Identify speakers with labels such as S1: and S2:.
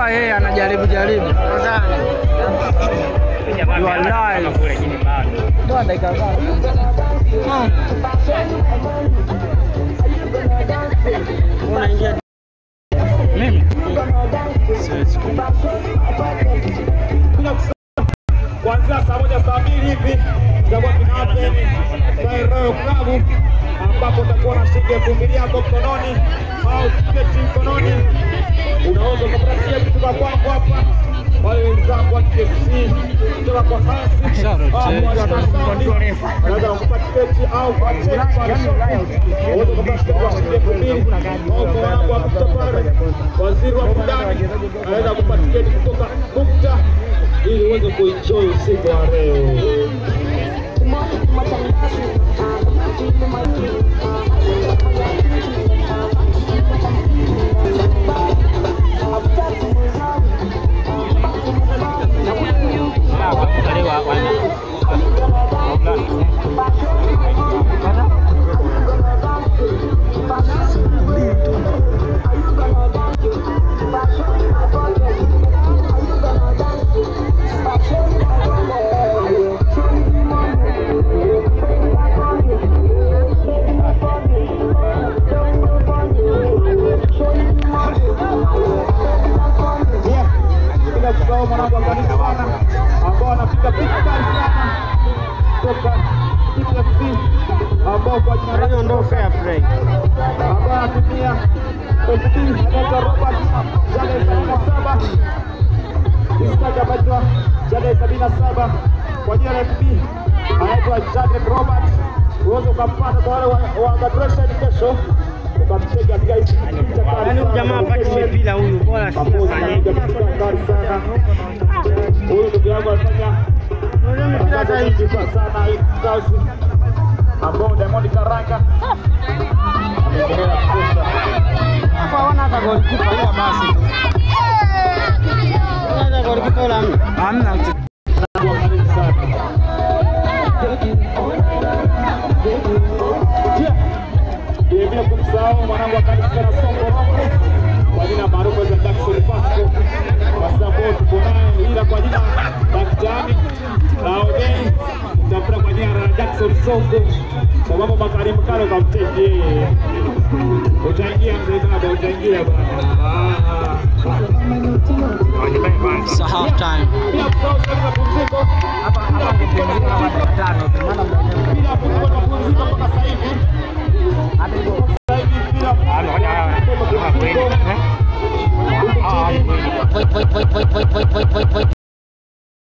S1: kama yeye anajaribu jaribu. You are live. Ndio dakika ngapi?
S2: Unaingia
S1: Mimi siwezi.
S3: kuanzia saa moja saa mbili hivi tutakuwa tuna happen Royal Royal Club ambapo utakuwa na shilingi elfu mbili yako mkononi au tiketi mkononi. Unaweza ukapata tiketi kutoka kwangu hapa, wale wenzangu wa TSC kutoka kwa Hansi
S1: Shout out,
S3: au
S1: eh.
S3: kwa Star Sound, unaweza kupata tiketi au kwa check pale shop. Unaweza kupata tiketi kwa shilingi elfu mbili au kwa wanangu wa Mukta pale, waziri wa burudani anaweza kupata tiketi kutoka Mukta ili uweze kuenjoy usiku wa leo. Pia bila kusahau mwanangu wa kanisa sana ambao anapiga big time sana kutoka TPC ambao kwa jina lake
S2: ndo fair play.
S3: ambao anatumia FB anaitwa Robert Jale sabini na saba Instagram anaitwa Jale sabini na saba kwa jina la FB anaitwa Jale Robert. Uweze ukampata kwa wale wa- wa graduation kesho, ukamcheki katika hizi picha kali
S2: Yaani huyu
S3: sana
S2: jamaa
S3: za
S2: apati
S3: location.
S2: mipira huyu, bora si
S3: Pamoja
S2: afanye.
S3: anapiga picha kali sana. Huyu ndugu yangu anafanya matangazo mengi kwa sana hii kazi ambao Diamond Karanga ameendelea kutosha.
S2: Hapa hawana hata golikipa ila basi. Hawana hata golikipa ila hamna.
S1: Hamna mtu.
S3: Kwa karibu sana. Pia vilevile kumsahau mwanangu wa kanisa na Songo Rongo kwa jina maarufu za Jackson Pasco, kwa sababu tuko naye ila kwa jina Daktari Laodei tafuta kwa jina la Jackson Songo, sababu Bakari Mkalo kamcheki yeye. Utaingia mzee baba, utaingia bwana.
S1: It's a half time.
S3: Bila kusahau sehemu za pumziko hapa hapa kupumzika na dakika tano bila kupigwa mapumziko mpaka sasa hivi. Sasa hivi bila mapumziko. Huku chini
S2: Poi, poi, poi, poi, poi, poi, poi, poi, poi.